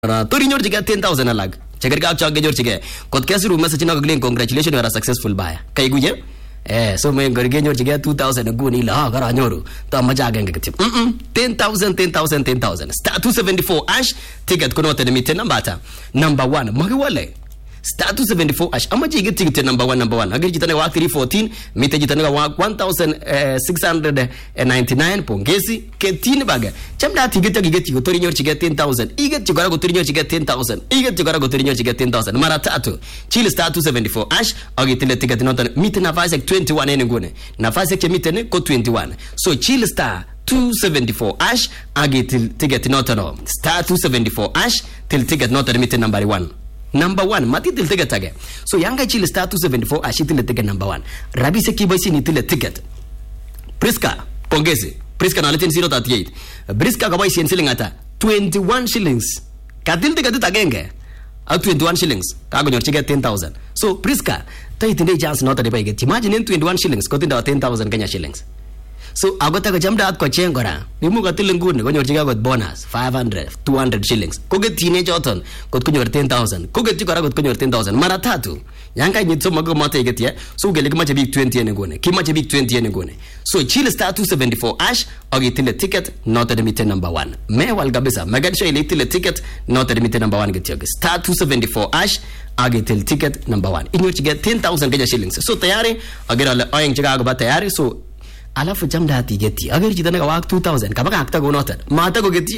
tor inyorchigei 10000 alak chekergei ak chon kenyorchigei kot kesirun message no kakilen congratulations you are a successful buyer kaiguye Eh, so me ngor kenyorchigei 2000 nguni ile ah karanyoru to amache agenge kityo mm -mm. 10000 10000 10000 star 274 ash ticket konoto nemiten namba ata number 1 makiwale star 274 ash amache iketyi kityo number 1 number 1 agere chito nekawa 314 mite chito nekawa 1699 pongezi ketyin bage chamdat iketyi ak iketyi kotor inyorchigei 10000 iketyi kora kotor inyorchigei 10000 iketyi kora kotor inyorchigei 10000 mara tatu chil star 274 ash ak itile ticket noton miten nafasiek 21 en inguni nafasiek chemiten ko 21 so chil star 274 ash ak itil ticket noton no star 274 ash til ticket noton miten number 1 number one matitil ticket age so yan kaichil star 274 ash itile ticket number 1 rabisiek kiboisien itile ticket priska pongezi priska naletin 038 priska kaboisien siling ata 21 shillings katil tiketit agenge ak 21 shillings kakonyorchigei 10000 so priska taitindoi chance noto nebo iketyi imagine en 21 shillings kotindo 10000 kenya shillings so ako takochamdaat kocheng kora imuch kotil nguni konyorchigei kot bonus 500 200 shillings koketyine choton kot konyor 10000 koketyi kora kot konyor 10000 mara tatu yan kainyit somok komote iketyi so kele kimache biik 20 en nguni kimache biik 20 en nguni so chill star 274 ash ak itile ticket noto nemiten number 1 mewal kabisa make sure ile itile ticket noto nemiten number 1 kityo star 274 ash ak itil ticket number 1 inyorchigei 10000 kenya shillings so tayari agere ale oeng chekakoba tayari so alafu chamdaat iketyi aker chito nekawak 2000 kabakakta kounoton matakoketyi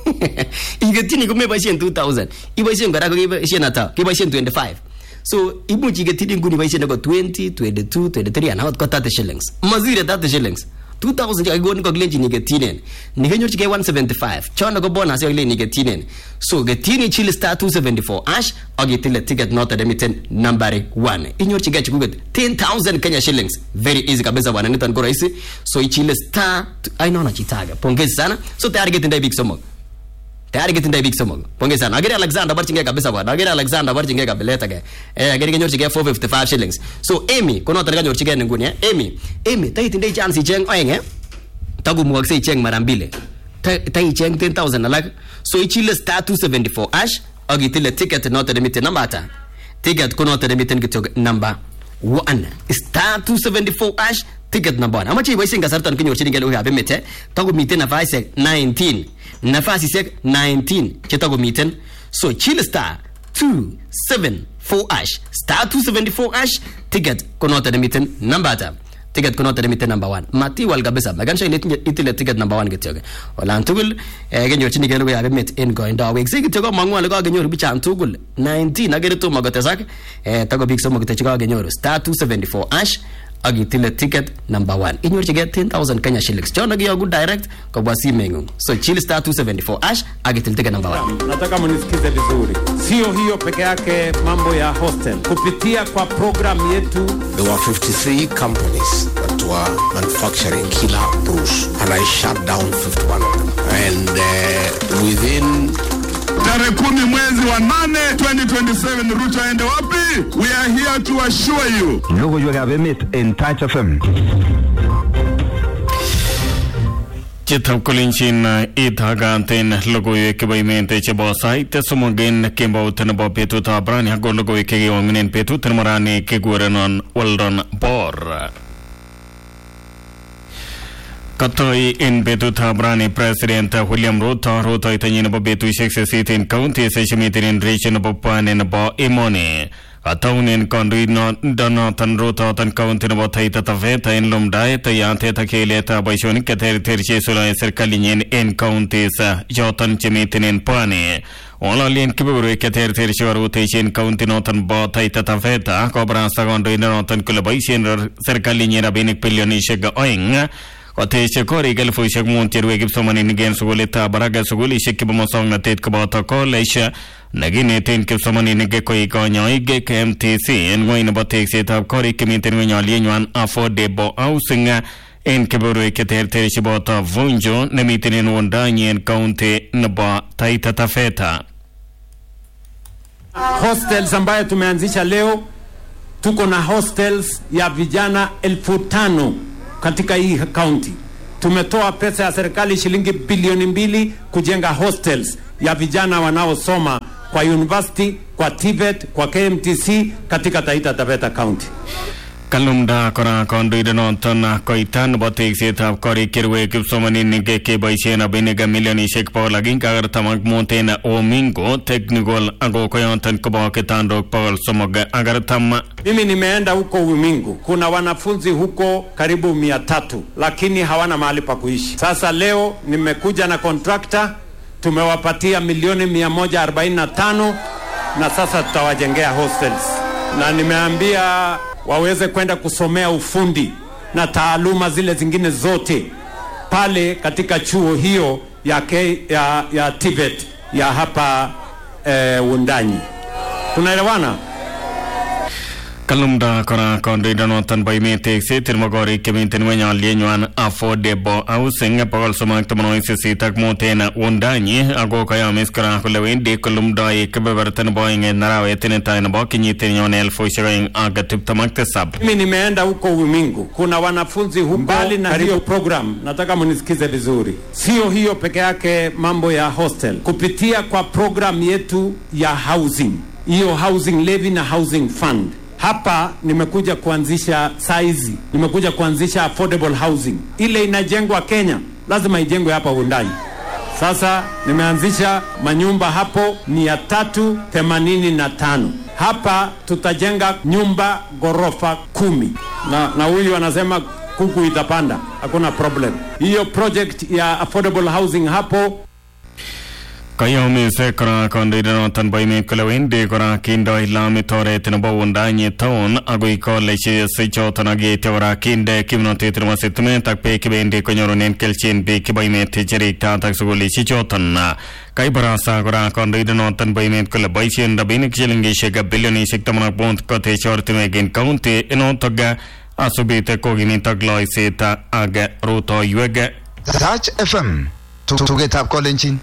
iketyini komeboisien 2000 iboisien kora kokeboisien ata keboisien 25 so imuch iketyini nguni iboisien neko 20 22 23 anan ot ko 30 shillings masire 30 shillings 2000 chekakikonin kakilenjin iketyinen nikenyorchigei 175 chono ko bonus kakilen iketyinen so ketyini chili star 274 ash ak itile ticket noto nemiten nambari 1 inyorchigei chekuket 10000 kenya shillings very easy kabisa bwana niton ko rahisi so ichile star ainono chito age pongezi sana so tayari ketindoi biik somok tayari ketindoi biik somok pongezi sana agere alexander barchingei kabisa bwana agere alexander barchingei kabilet age eh agere kenyorchigei 455 shillings so amy ko noton kanyorchigei ni nguni eh amy amy taitindoi chance icheng oeng eh takomukokse icheng mara mbili taicheng 10000 alak so ichile star 274 ash ak itile ticket noton nemiten namba ata ticket ko noton nemiten kityo namba 1 star 274 ash ticket number 1 amache iboisien kasarton kinyorchinigei logoiwekab emet eh takomiten nafasisiek 19 nafasisiek 19 chetakomiten so chill star 274 ash star 274 ash ticket ko noton nemiten namba ata ticket ko noton nemiten number 1 matiwal kabisa makan sure ile itile ticket number 1 kityo olan tugul eh, kenyorchinigei logoiwekab emet en koindo weksei kityo komong'u ale kakenyoru bichan tugul 19 akere tomo kotesak eh, tako biik somok kityo chekakenyoru star 274 ash ak itile ticket number 1 inyorchigei 10000 kenya shillings chono kiyoku direct kobwa simeng'ung so chill star 274 ash ak itil ticket number 1 nataka mnisikize vizuri. Sio hiyo peke yake, mambo ya hostel kupitia kwa programu yetu There were 53 companies that were manufacturing killer brews, and I shut down 51 of them. And uh, within tarehe kumi mwezi wa nane 2027 Ruto aende wapi? We are here to assure you Logoiwekab emet en Touch FM. Chitab kolenjin itaganten logoiwek chebo emet chebo sait somok en kembout nebo betutab rani ako logoiwek chekewong'unen betut nebo rani kekurenon Weldon Bor. Katoi en betutab rani President William Ruto rutoitonyin nebo betusiek sisit en counties chemiten en region nebo pwani nebo emoni. Kataunen kandoindonoton rutoton county nebo Taita Taveta en lumdaet yatet ak keletab boisionik cheterter cheisuldaen serkalinyin en counties choton chemiten en pwani. Ng'ololien kebeberwek cheterter chekorutechi county noton bo Taita Taveta kobarasta kandoindonoton kole boisien serkalinyin rabinik bilionisiek oeng koteche korik elifusiek mut cherue kipsomaninik en sukulitab barak sukulisiek chebo musongnotet koboto college nekineten kipsomaninik koik konyoik KMTC en ng'weny nebo teksetab korik chemiten ng'weny alienywan affordable housing en kebeberwek cheterter cheboto Vunjo nemiten en wundanyi en county nebo Taita Taveta. hostels ambayo tumeanzisha leo. Tuko na hostels ya vijana elfu tano katika hii kaunti. Tumetoa pesa ya serikali shilingi bilioni mbili kujenga hostels ya vijana wanaosoma kwa university, kwa TVET, kwa KMTC katika Taita Taveta County. kalumda kora kandoindet noton koita nebo teksetab korik cherue kipsomaninik keboisien rabinik milionisiek bogol agenge ak artam ak mut en Omingo Technical ako koyoton kobo kitandok bogol somok ak artam Mimi nimeenda huko Umingu, kuna wanafunzi huko karibu mia tatu lakini hawana mahali pa kuishi. Sasa leo nimekuja na kontrakta, tumewapatia milioni 145 na sasa tutawajengea hostels, na nimeambia waweze kwenda kusomea ufundi na taaluma zile zingine zote pale katika chuo hiyo ya, K, ya, ya TVET ya hapa eh, Wundanyi. Tunaelewana? kalumda kora kandoindet noton bo emet tekset nebo korik chemiten ngweny alyenywan affordable housing bogol somok ak tamanwogik sisit ak mut en Wundanyi ako kayomis kora kole wendi kolumdoi kebeberta nebo oeng en arawet netai nebo kenyit nyone elfusiek oeng ak tiptem ak tisab Mimi nimeenda huko Umingu, kuna wanafunzi huko mbali na hiyo program, nataka munisikize vizuri. Sio hiyo peke yake, mambo ya hostel, kupitia kwa program yetu ya housing, hiyo housing levy na housing fund hapa nimekuja kuanzisha saizi, nimekuja kuanzisha affordable housing. Ile inajengwa Kenya lazima ijengwe hapa Wundanyi. Sasa nimeanzisha manyumba hapo mia tatu themanini na tano hapa tutajenga nyumba ghorofa kumi na, na huyu anasema kuku itapanda, hakuna problem. Hiyo project ya affordable housing hapo kayomis kora kandoindet noton bo emet kole wendi kora kindoi lamit oret nebo Wundanyi town agoi kolejisiek choton ak yeityo kora kinde kimnotet nebo sitimet ak beek kibendi konyorunen kelchin biik chebo emet cheriktaat ak sukulisiek choton kaibarasa kora kandoindet noton bo emet kole boisien rabinik shilingisiek bilionisiek taman ak mut kotech ortinwek en county inotok asubit kokimit ak loiset ak rutoiwek Touch FM tugetab kolenjin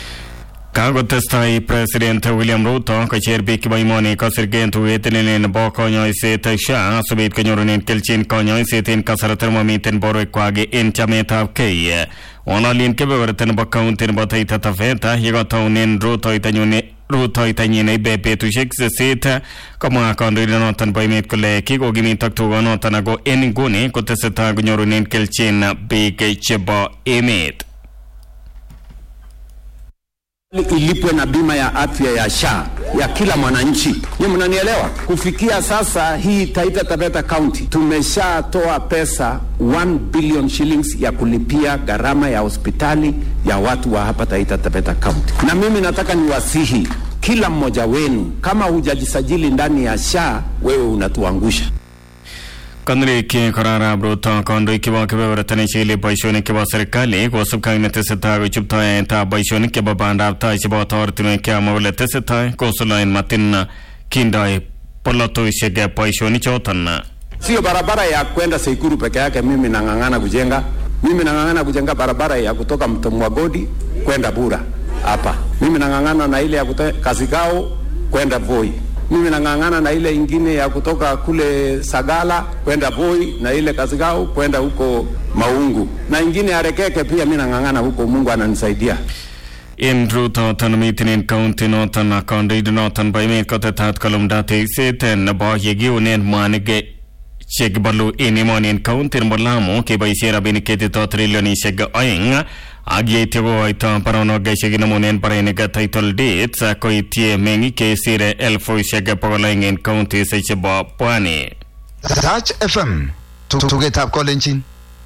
kakotestai president William Ruto kocher biik chebo emoni kosirgei tuiyet nelel nebo konyoiset SHA asikobit konyorunen kelchin konyoiset en kasarta nemomiten borwekwak en chametabgei ng'ololien kebeberta nebo county nebo Taita Taveta yekotounen rutoitanyun rutoitanyin neibe betusiek sisit komwa kandoindet noton bo emet kole kikokimit ak tugonoton ako en inguni kotesetai konyorunen kelchin biik chebo emet ilipwe na bima ya afya ya SHA ya kila mwananchi. Nyinyi mnanielewa? Kufikia sasa hii Taita Taveta County tumeshatoa pesa 1 billion shillings ya kulipia gharama ya hospitali ya watu wa hapa Taita Taveta County, na mimi nataka niwasihi kila mmoja wenu, kama hujajisajili ndani ya SHA, wewe unatuangusha. kandoik korarab ruto kandoik chebo kebeberta nechigili boisionik chebo serikali kosubkei ak netesetai kochuptoetab boisionik chebo bandab tai cheboto ortinwek cheamwa kole tesetai kosuldaen matin kindoi polotosiek boisionik choton Sio barabara ya kwenda Seikuru peke yake, mimi nang'ang'ana kujenga. Mimi nang'ang'ana kujenga barabara ya kutoka Mto Mwagodi kwenda Bura hapa. Mimi nang'ang'ana na ile ya kutoka Kasigao kwenda Voi. Mimi nang'ang'ana na ile ingine ya kutoka kule Sagala kwenda Voi na ile Kasigao kwenda huko Maungu na ingine ya Rekeke pia mimi nang'ang'ana huko, Mungu ananisaidia. en rutoton miten en county noton kandoindet noton bo emet kotetat kolumda tekset nebo yekiunen mwanik chekibalu en emoni en county nebo Lamu keboisien rabinik ketito trilionisiek oeng ak yeityo kokoito baronok chekinemunen barenik title deeds koityi meng'ik chesire elfusiek bogol oeng en counties chebo pwani Touch FM tugetab kolenjin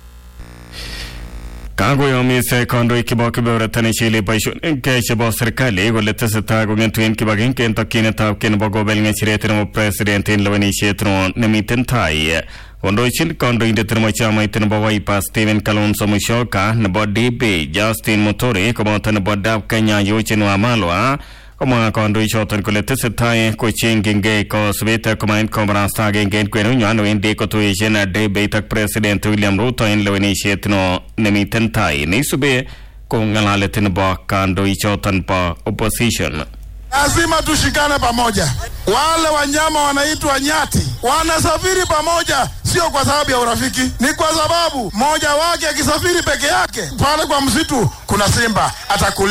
kakoyomis kandoik chebo kebeberta nechile boisionik chebo serikali kole tesetai kong'etu en kibagenge en tokyinetab kei nebo kobel ng'echeret nebo president en lewenisiet no nemiten tai kondochin kandoindet nebo chamait nebo Wiper Stephen Kalonzo Musyoka nebo DB Justin Muturi koboto nebo DAP Kenya Eugene Wamalwa komwa kandoichoton kole tesetai kochengchingei kosubet komait kobarasta agenge en kwenunywan wendi kotuishen debate ak president William Ruto en lewenisiet no nemiten tai neisube ko ng'alalet nebo kandoichoton bo opposition Lazima tushikane pamoja. Wale wanyama wanaitwa nyati wanasafiri pamoja, sio kwa sababu ya urafiki, ni kwa sababu mmoja wake akisafiri peke yake pale kwa msitu, kuna simba atakuliwa.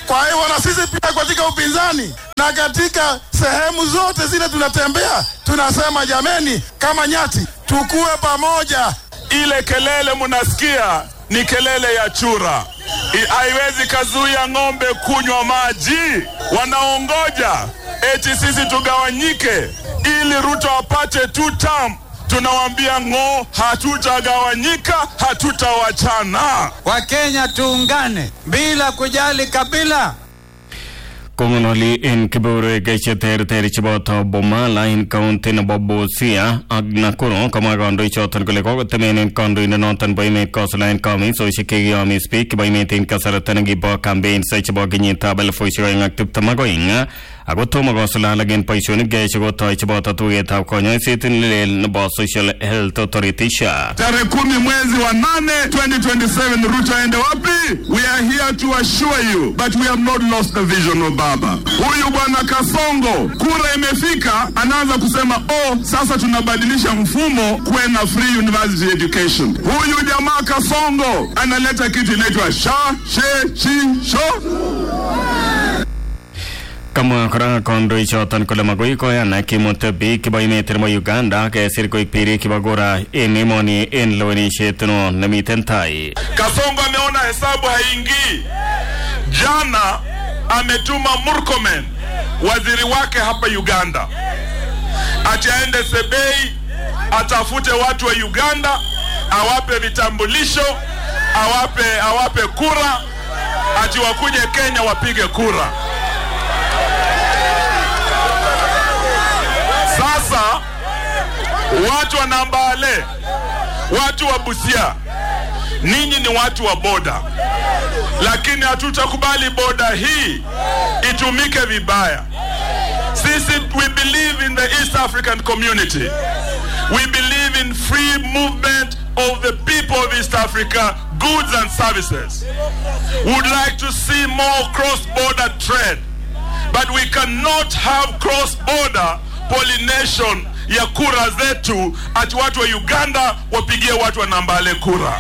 Kwa hivyo na sisi pia katika upinzani na katika sehemu zote zile tunatembea, tunasema jameni, kama nyati tukue pamoja. Ile kelele munasikia ni kelele ya chura, I- haiwezi kazuia ng'ombe kunywa maji. Wanaongoja eti sisi tugawanyike ili Ruto apate two term. Tunawambia ng'o, hatutagawanyika, hatutawachana. Wakenya tuungane bila kujali kabila. Kong'ololi en kebeberwek cheterter cheboto Bomala en county nebo Busia ak Nakuru komwa kandoichoton kole kokotemenen kandoindenoton bo emet kosulaen komisosiek chekiyomis biik chebo emet en kasarta nekibo campaigns chebo kenyitab elifusiek oeng ak tiptem ak oeng ako tomo kosulal en boisionik chekotoi cheboto tugetab konyoiset nelel nebo Social Health Authority SHA. Tarehe kumi mwezi wa nane 2027 Ruto aende wapi? We are here to assure you but we have not lost the vision of Baba. Huyu bwana Kasongo, kura imefika, anaanza kusema oh, sasa tunabadilisha mfumo kuwe na free university education. Huyu jamaa Kasongo analeta kitu inaitwa sha she chi sho Kamwa kora kandoichoton kole magoi koyan kimut biik chebo emet nebo Uganda kesir koik birik chebo kura en emoni en lewenisiet no nemiten tai. Kasongo ameona hesabu haingii. Jana ametuma Murkomen, waziri wake hapa Uganda, ati aende Sebei atafute watu wa Uganda, awape vitambulisho, awape awape kura, ati wakuje Kenya wapige kura. Sasa watu wa Nambale, watu wa Busia, ninyi ni watu wa boda, lakini hatutakubali boda hii itumike vibaya. Sisi we believe in the East African community. We believe in free movement of the people of East Africa, goods and services. Would like to see more cross-border trade, but we cannot have cross-border pollination ya kura zetu, ati watu wa Uganda wapigie watu wa Nambale kura.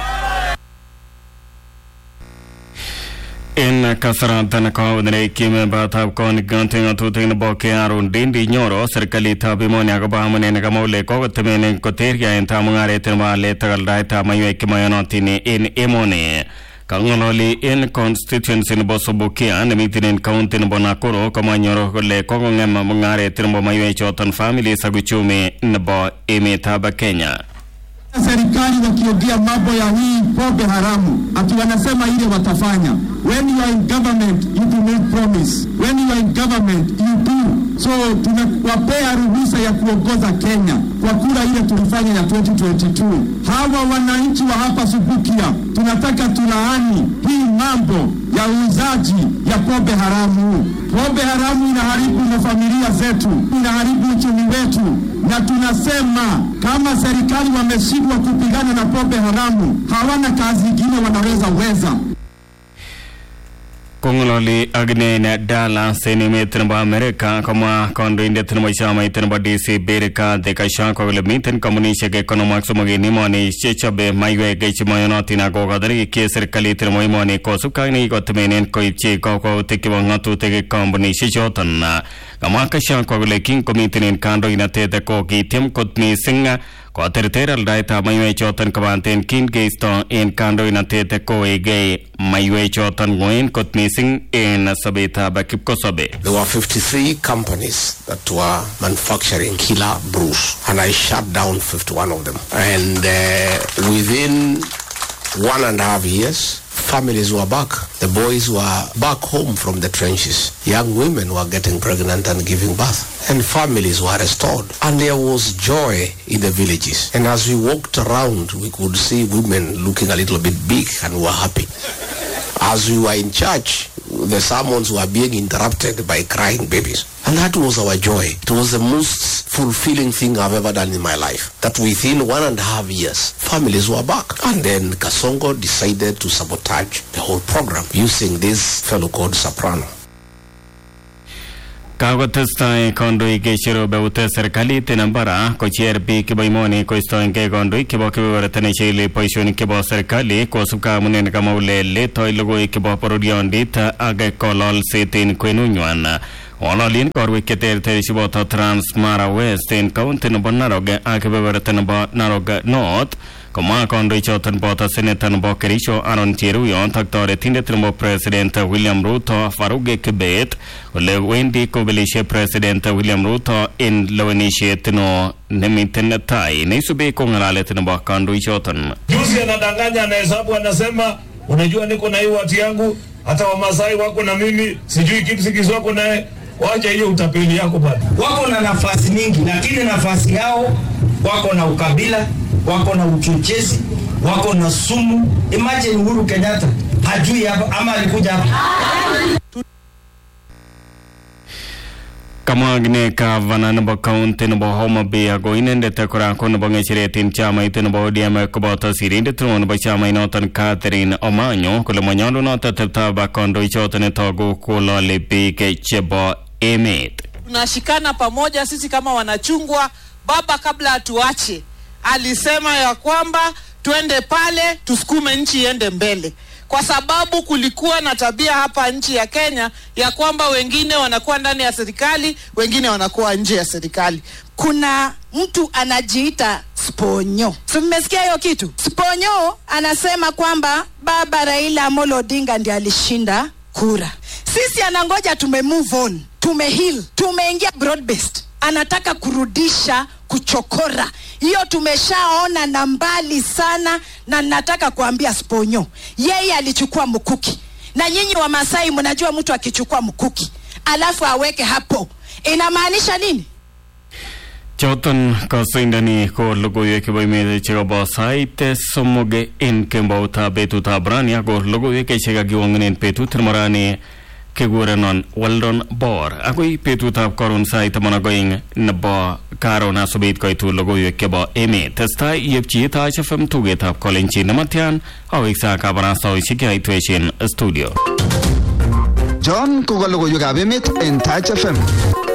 En kasaratan kaudne kime batab kon ganting atutin nebo kearun dindi nyoro serikalitab emoni akobo amunen kamole kokotemenen koterya en tamungaret nebo alet takaldaitab maiwek chemoyonotin en emoni kang'ololi en constituency nebo Sobukia nemiten en county nebo Nakuru komanyoro kole kokong'em mung'aret nebo maiwek choton families ak uchumi nebo emetab Kenya. serikali wakiongea mambo ya hii pombe haramu, ati wanasema ile watafanya. When you are in government you do not promise, when you are in government you do. So tunawapea ruhusa ya kuongoza Kenya kwa kura ile tulifanya ya 2022. Hawa wananchi wa hapa Subukia tunataka tulaani hii mambo ya uuzaji ya pombe haramu. Pombe haramu inaharibu na familia zetu, inaharibu uchumi wetu, na tunasema kama serikali wameshindwa kupigana na pombe haramu, hawana kazi ingine wanaweza weza. Kong'ololi ak inen Dallas en emet nebo Amerika komwa kandoindet nebo chamait nebo DC Berika Dhekashako kole miten kampunisiek konom ak somok en emoni chechobe maiwek chemoyonotin ak kokotorikyi serikalit nebo emoni kosubkei ak nekikotemenen koipchi kakwautik chebo ng'atutik kampunisiek choton kamwa Kashako kole kinkomiten en kandoinatet ko kitiem kot missing koterter aldaetab maiwek choton kobaten kin keisto en kandoinatet kowekei maiwek choton ng'oen kot missing en sobetab kipkosobe There were 53 companies that were manufacturing killer brews, and I shut down 51 of them. And uh, within one and a half years, families were back. The boys were back home from the trenches. Young women were getting pregnant and giving birth. And families were restored. And there was joy in the villages. And as we walked around, we could see women looking a little bit big and were happy. As we were in church, the sermons were being interrupted by crying babies. And that was our joy. It was the most fulfilling thing I've ever done in my life. That within one and a half years, families were back. And then Kasongo decided to sabotage the whole program using this fellow called Soprano. kakotestai kandoik cherobe ute serikalit en Mbara kocher biik chebo imoni koistoengei kandoik chebo kebeberta nechile boisionik chebo serikali kosubkei amune nekamwa ule letoi logoiwek chebo bororiondit ak kololset en kwenunywan ng'ololien korwek cheterter cheboto Transmara West en county nebo Narok ak kebeberta nebo Narok North komwa kandoichoton boto seneta nebo Kericho Aaron Cheruyot ak toretindet nebo president William Ruto Faruge Kibet kole wendi kobelishe president William Ruto en lewenisiet no nemiten tai neisubi ko ng'alalet nebo kandoichoton Juzi anadanganya anahesabu, anasema unajua, niko na hii wati yangu, hata Wamasai wako na mimi, sijui Kipsigis wako naye. Wacha hiyo utapeli yako bwana. wako na nafasi nyingi, lakini nafasi yao wako na ukabila, wako na uchochezi, wako na sumu. Imagine Uhuru Kenyatta hajui hapa ama alikuja hapa kamwa agine gavana nebo county nebo Homa Bay ako inendet kora ko nebo ng'echeret en chamait nebo ODM koboto sirindet neo nebo chamainoton Catherine Omanyo kole manyolunot ateptab kandoichoton netogu kolole biik chebo emet tunashikana pamoja sisi kama wanachungwa. Baba kabla atuache alisema ya kwamba twende pale tusukume nchi iende mbele, kwa sababu kulikuwa na tabia hapa nchi ya Kenya ya kwamba wengine wanakuwa ndani ya serikali, wengine wanakuwa nje ya serikali. kuna mtu anajiita Sponyo. Si mmesikia hiyo kitu? Sponyo anasema kwamba baba Raila Amolo Odinga ndiye alishinda kura. Sisi anangoja tume move on, tume heal, tumeingia broad based. Anataka kurudisha kuchokora. Hiyo tumeshaona na mbali sana, na nataka kuambia Sponyo, yeye alichukua mkuki, na nyinyi wa Masai mnajua mtu akichukua mkuki alafu aweke hapo inamaanisha nini? choton kasoindoni ko logoiwek chebo emet chekobo sait somok en kemboutab betutab rani ako logoiwek chekakiwong'en betut nebo rani kekurenon Weldon Bor akoi betutab koron sait taman ak oeng nebo karon asubet koitu logoiwek chebo emet testai iyepchi Taach FM tugetab kolenjin nematyan aweksa kabarastaoshek yaitweshin studio John koka logoiwekab emet en Taach FM